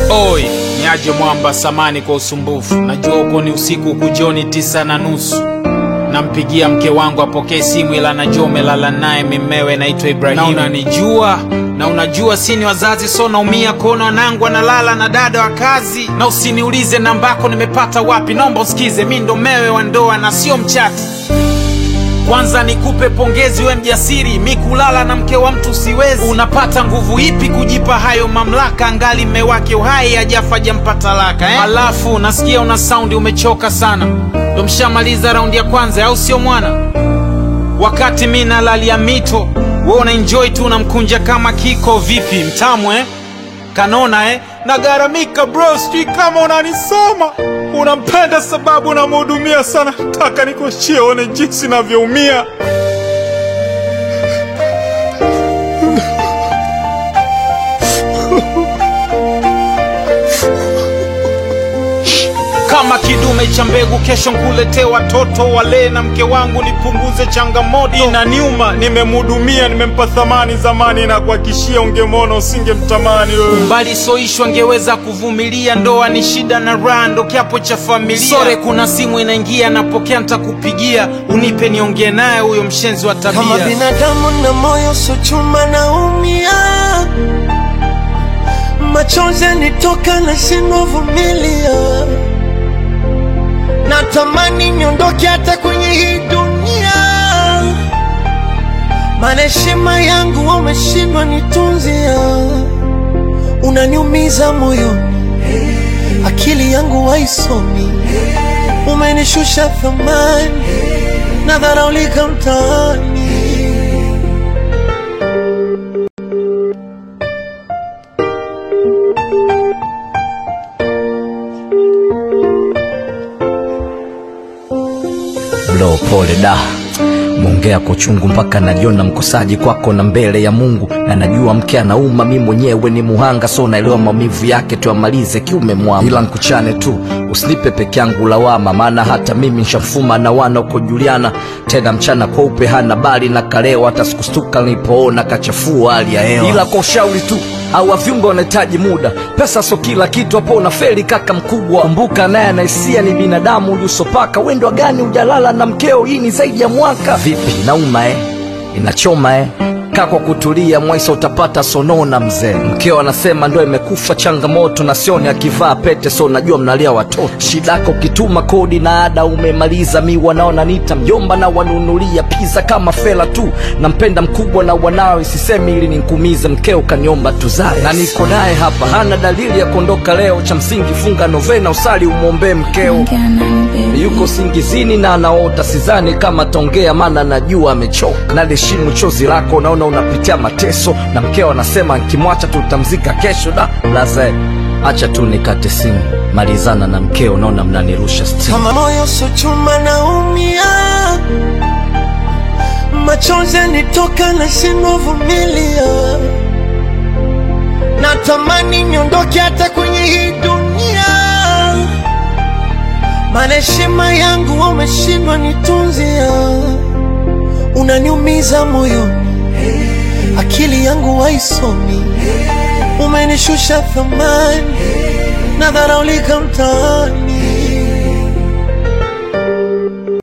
Oi, niaje mwamba samani kwa usumbufu. Najua uko ni usiku kujoni tisa na nusu. Nampigia mke wangu apokee simu, ila najua umelala naye mimewe naitwa Ibrahimu. Na unanijua na unajua sini wazazi, so naumia kuona wanangu analala na dada wa kazi. Na usiniulize nambako nimepata wapi, naomba usikize, mi ndo mewe wa ndoa na sio mchati. Kwanza nikupe pongezi, we mjasiri, mi kulala na mke wa mtu siwezi. Unapata nguvu ipi kujipa hayo mamlaka, angali mme wake uhai hajafa jampa talaka eh? Alafu nasikia una saundi umechoka sana, ndo mshamaliza raundi ya kwanza, au sio mwana? Wakati mi nalalia mito, we una enjoy tu unamkunja kama kiko. Vipi mtamu eh? Kanona eh? Nagaramika bro, sijui kama unanisoma. Unampenda sababu unamhudumia sana. Taka nikuachie uone jinsi navyoumia. Kama kidume cha mbegu, kesho nkuletee watoto wale na mke wangu, nipunguze changamoto. Inaniuma, nimemhudumia, nimempa thamani zamani, na kuhakishia ungemwona usingemtamani wewe. Mbali soishwa ngeweza kuvumilia, ndoa ni shida na raha, ndo kiapo cha familia. Sore, kuna simu inaingia, napokea, ntakupigia, unipe niongee naye huyo mshenzi wa tabia. Kama binadamu na moyo so chuma naumia, machozi yanitoka na shindwa vumilia, natamani niondoke hata kwenye hii dunia, maana heshima yangu umeshindwa nitunzia, unaniumiza moyoni, akili yangu haisomi, umenishusha thamani, nadharaulika mtaani. Bro, pole da, mwongea kwa uchungu mpaka najiona mkosaji kwako na mbele ya Mungu, na najua mke anauma, mi mwenyewe ni muhanga, so naelewa maumivu yake, tuyamalize kiume mwama, ila nkuchane tu, usinipe peke yangu lawama, maana hata mimi nshafuma na wana uko Juliana, tena mchana kweupe hana bali na kaleo, hata sikustuka nilipoona kachafua hali ya hewa, ila kwa ushauri tu au viungo wanahitaji muda, pesa so kila kitu, hapo unafeli kaka mkubwa. Kumbuka naye anaisia ni binadamu, uliusopaka wendwa gani ujalala na mkeo, hii ni zaidi ya mwaka. Vipi, nauma eh? Inachoma eh? Kaa kwa kutulia, mwaisa utapata sonona mzee. Mkeo anasema ndo imekufa changamoto, na sioni akivaa pete, so najua mnalia watoto. Shidako ukituma kodi na ada umemaliza, mi wanaona nita mjomba na wanunulia pizza kama fela tu. Nampenda mkubwa na wanawe, sisemi ili ninkumize, mkeo kaniomba tuzae na niko naye hapa, hana dalili ya kuondoka leo. Cha msingi funga novena, usali umwombee mkeo yuko singizini na anaota, sidhani kama taongea, maana najua amechoka. Naliheshimu chozi lako, naona unapitia mateso, na mkeo anasema nkimwacha tutamzika kesho. Da laze, acha tu nikate simu, malizana na mkeo, naona mnanirusha stimu. kama moyo so chuma naumia, machozi yanitoka na shindwa vumilia, natamani niondoke hata kwenye hii dunia, maana heshima yangu umeshindwa nitunzia, unaniumiza moyoni, akili yangu haisomi, umenishusha thamani, nadharaulika mtaani.